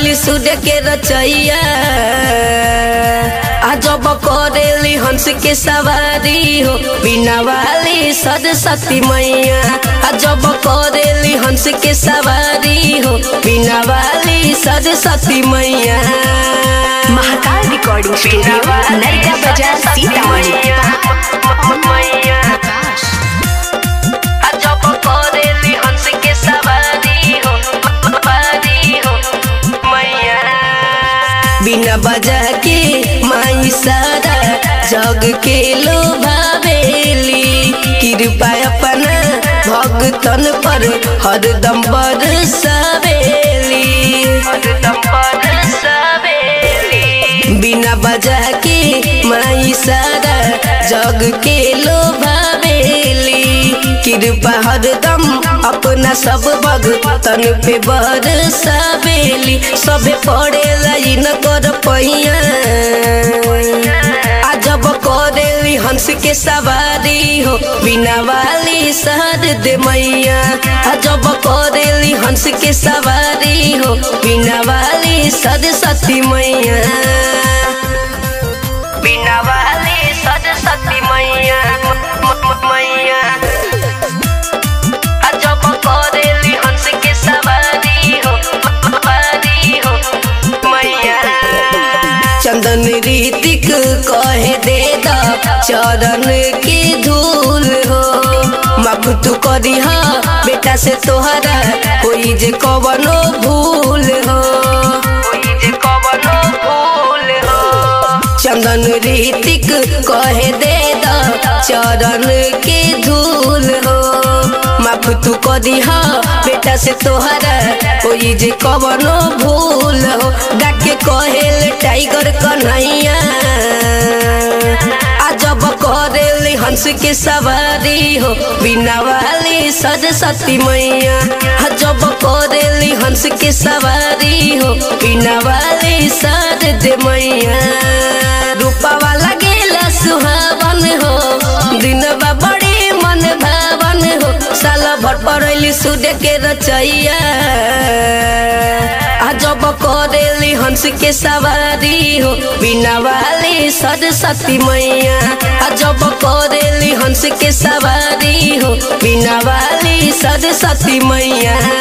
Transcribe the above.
पड़ैली सूर्य के रचैया आ जब करेली हंस के सवारी हो बिना वाली सरस्वती मैया आ जब करेली हंस के सवारी हो बिना वाली सरस्वती मैया महाकाल रिकॉर्डिंग स्टूडियो नरका बाजार सीतामढ़ी मैया आ जब करेली हंस के सवारी हो सवारी हो मैया बिना बजा के माई सारा जग के लोभावेली कृपा अपना भगतन पर हरदम बरसावेली हरदम बरसावेली बिना बजा के माई सारा जग के लोभावेली कृपा हरदम अपना सब भगतन पे बरसावेली सबे पड़े लाइन कर पैया आ जब करेली हंस के सवारी हो बिना वाली शहर दे मैया आ जब करेली हंस के सवारी हो बिना वाली सरस्वती मैया बिना वाली सरस्वती मैया मैया आ जब करेली हंस के सवारी हो सवारी हो मैया चंदन रीतिक कहे दे दा चरण की धूल हो माफ तू करी हा बेटा से तोहरा कोई जे कवनो भूल हो कोई जे कवनो भूल हो चंदन रीतिक कहे दे दा चरण के धूल हो माफ तू करी हा बेटा से तोहरा कोई जे कवनो भूल हो डाके कहेल टाइगर कन्हैया आ जब करेली हंस के सवारी हो बिना वाली सरस्वती मैया आ जब करेली हंस के सवारी हो बिना वाली सरद मैया रूपवा लगेला सुहावन हो दिन बा बड़ी मन भावन हो साल भर पड़ैली सूर्य के रचैया आ जब करेली हंस के सवारी हो बिना वाली सरस्वती मैया आ जब करेली हंस के सवारी हो बिना वाली सरस्वती मैया